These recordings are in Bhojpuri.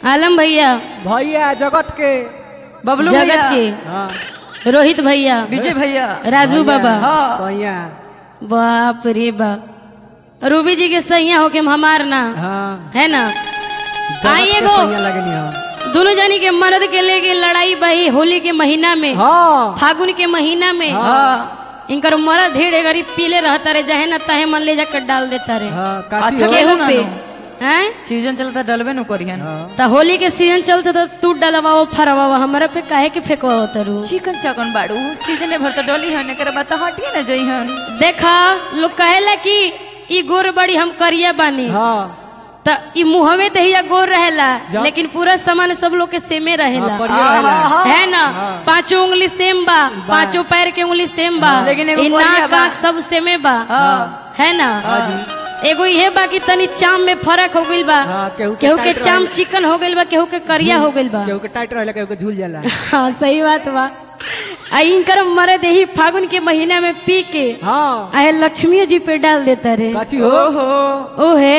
आलम भैया भैया जगत के बबलू जगत भैया के हाँ रोहित भैया विजय भैया राजू बाबा हाँ सैया बाप रे बाप रूबी जी के सैया होके हम हमार ना हाँ है ना जगत आई के एगो सैया लगनी हाँ दोनों जानी के मर्द के लेके लड़ाई बही होली के महीना में हाँ फागुन के महीना में हाँ इनकर मर्द ढेर गरीब पीले रहता रे चाहे न तहे मन ले जाकर डाल देता रे हाँ काची अच्छा हो के- केहू ना पे नो। हैं सीजन चलता डलबे नु करियन हाँ त होली के सीजन चलते तो तू डलवाओ फरवाओ हमरा पे काहे के फेंकवाओ तरू चिकन चकन बाड़ू सीजन भर तो डली हन एकर बात हटिए ना जई हन देखा लोग कहेला कि ई गोर बड़ी हम करिया बानी हाँ त ई मुहमे ते ही गोर रहेला जा- लेकिन पूरा सामान सब लोग के सेमे रहेला हाँ, बढ़िया रहेला। है ना पांचों उंगली सेम बा पांचों पैर के उंगली सेम बा लेकिन एगो ई बढ़िया नाक बा। आँख सब सेमे बा हाँ है ना हाँ जी एगो इहे बा कि तनी चाम में फर्क हो गइल बा हाँ, केहू के केहू के टाइट चाम रहेला। चिकन हो गइल बा केहू के करिया हो गइल बा केहू के टाइट रहेला केहू के झूल जाला हाँ सही बात बा आ इनकर मरद यही फागुन के महीना में पी के हाँ आए लक्ष्मी जी पे डाल देता रे काची हो ओहो ओहे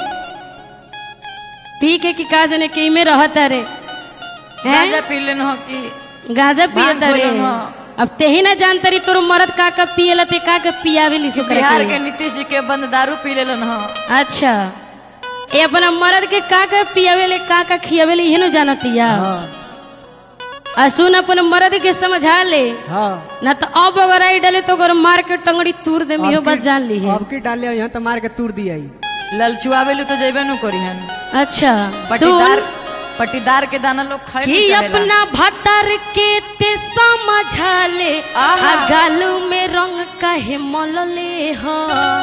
पी के की का जाने के में रहता रे हैं? गाजा पी लेन हो कि गाजा भांग पियता रे खोलन ह। अब तेही ना जानता री तोर मरद का का पियला ते का का पियावे ली सुकर बिहार के नीतीश जी के बंद दारू पी लेलन हो अच्छा ए अपना मरद के का का पियावे ले का का खियावे ले इहे जानतिया हाँ आ सुन अपन मरद के समझा ले हाँ ना तो अब अगर आई डाले तो अगर मार के टंगड़ी तूर दे इहो अब बात की- जान ली है अब की डाले यहाँ तो मार के तूर दिया ही ललचुआवेलू तो जइबे नु करिहन अच्छा पट्टीदार सुन पट्टीदार के दाना लोग खाए कि अपना भतर के ते समझा ले आहा। आ गालू में रंग काहे मलले हो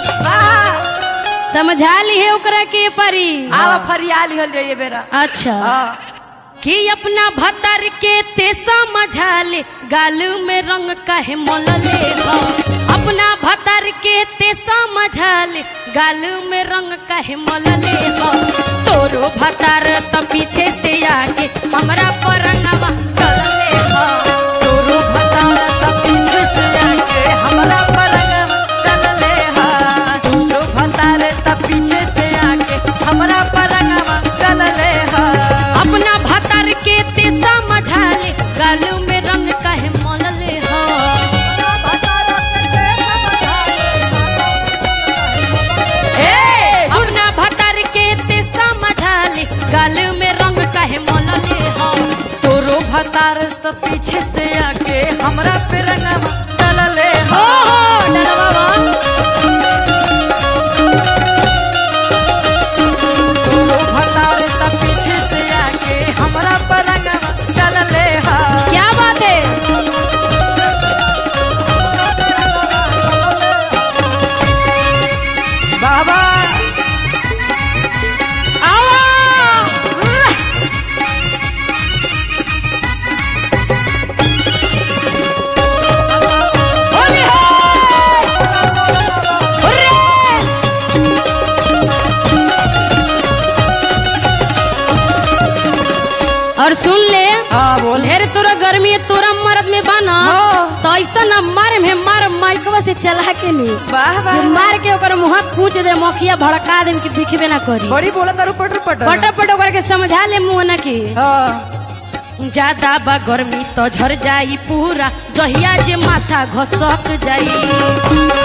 समझा ली है ओकरा के परी आवा फरियाली हल जाइए बेरा अच्छा हाँ कि अपना भतर के ते समझा ले गालू में रंग काहे मलले हो अपना भतर के ते समझा ले गालू में रंग काहे मलले हो तोरो भतर त पीछे से आके हमरा पर रंगवा डलले हो तोरू भतारा सब पीछे से आके हमरा परंग डलले हा तोरू भतारे सब पीछे से आके हमरा परंग डलले हा अपना भतर के ते समझा ले गालू में रंग काहे मलले हो ए अपना भतर के ते समझा ले गालू में रंग काहे मलले हो तोरू भतार सब पीछे से आके हमरा पे रंग डलले हा ओहो डरवा तोरू भतार सब पीछे से आके हमरा परंग डलले हा क्या बात है बाबा आओ होली हो हुर्रे और सुन ले हाँ बोल ढेर तोरा गर्मी है, तोरा मर्द में बाना हाँ। तो ऐसा ना मार में मार माइकवा से चला के नी वाह ये वाह मार के ओकर मुंह पूछ दे मखिया भड़का दे कि दिखबे ना करी बड़ी बोला तारू पटर पटर पट पट ओकर के समझा ले मुंह ना की हाँ ज्यादा बा गर्मी तो झर जाई पूरा जहिया जे माथा घसक जाई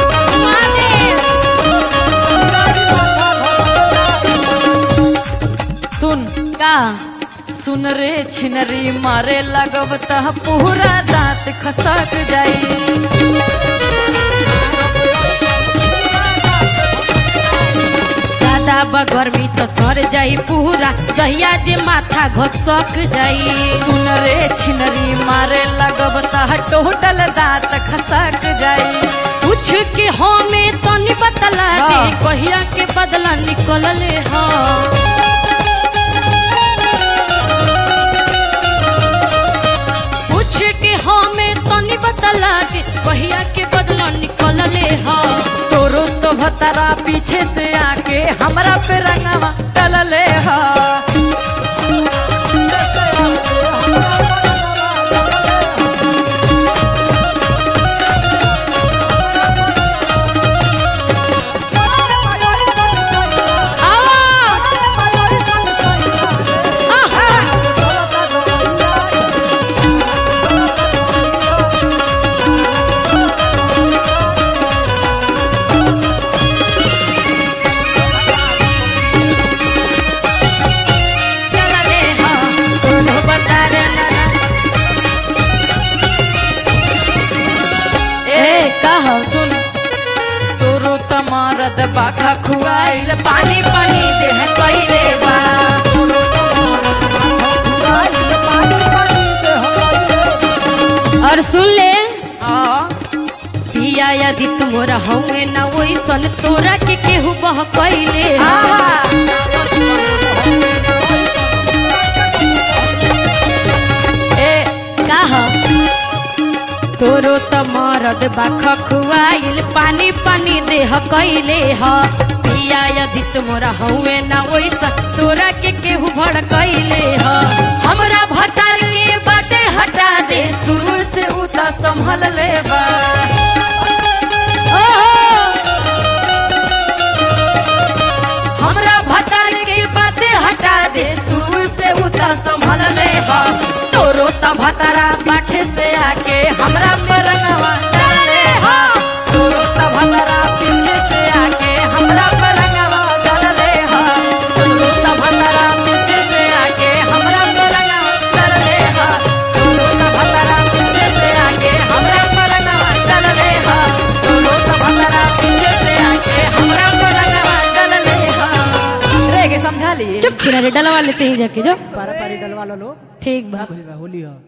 सुन का सुन रे छिनरी मारे लगब तह पूरा दांत खसक जाई ज्यादा बा गर्मी तो सर जाई पूरा जहिया जे माथा घसक जाई सुन रे छिनरी मारे लगब तह टोटल दांत खसक जाई पूछ के हमें तो नहीं बतला दे हाँ। कहिया के बदला निकलले हाँ पूछ के हमें तो नहीं बतला दे कहिया के बदला निकलले हाँ तोरो तो भतरा पीछे से आके हमरा पे रंगवा डलले हा आवा मरद बाखा खुआइल पानी पानी देह कइले बा और सुन ले हाँ, पिया यदि तुमरा हवे ना वैसन तोरा के केहू बह कैले हाँ। ए काह तोरो त मरद बाख खुआइल पानी पानी देह कैले ह पिया यदि तुमरा हवे ना वैसन तोरा के केहू भड़ कैले ह हमरा भतार के बाटे हटा दे शुरू से उता संभल ले बा ओहो हमरा भतार के बातें हटा दे शुरू से उता संभल ले बा तोरो त भतारा पाछे से आके हमरा पे रंगवा डाल ले हा तोरो त भतारा पीछे से आके हमरा पे रंगवा डाल ले हा तोरो त भतारा पीछे से आके हमरा पे रंगवा डाल ले हा तोरो त भतारा पीछे से आके हमरा पे रंगवा डाल ले हा तोरो त भतारा पीछे से आके हमरा पे रंगवा डाल ले हा रे के समझा ली चुप छिरा रे डलवा लेते ही जाके जो पारा पारी डलवा लो लो ठीक बा होली बा, होली हो